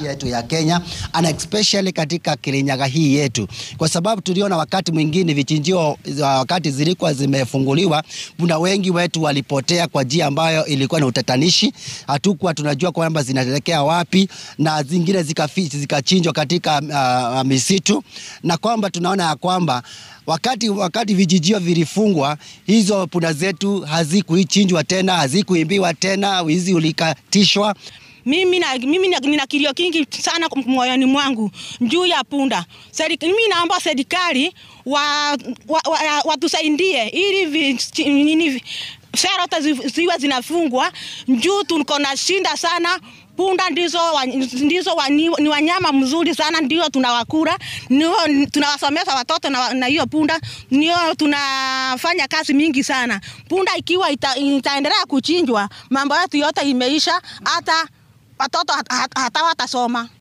nchi yetu ya Kenya and especially katika Kirinyaga hii yetu, kwa sababu tuliona wakati mwingine vichinjio wakati zilikuwa zimefunguliwa, kuna wengi wetu walipotea kwa njia ambayo ilikuwa na utatanishi. Hatukuwa tunajua kwamba zinaelekea wapi, na zingine zikafichi zikachinjwa katika uh, misitu, na kwamba tunaona ya kwamba wakati, wakati vijijio vilifungwa, hizo punda zetu hazikuichinjwa tena, hazikuimbiwa tena, wizi ulikatishwa. Mimi, na, mimi nina kilio kingi sana moyoni mwangu juu ya punda. Serikali, mimi naomba serikali watusaidie wa, wa, wa ili sera ziwe zinafungwa juu tuko na shinda sana. Punda ndizo, wa, ndizo wa, ni, ni wanyama mzuri sana, ndio tunawakura, ndio tunawasomesha watoto na hiyo punda, ndio tunafanya kazi mingi sana. Punda ikiwa ita, itaendelea kuchinjwa, mambo yetu yote imeisha, hata watoto hata watasoma.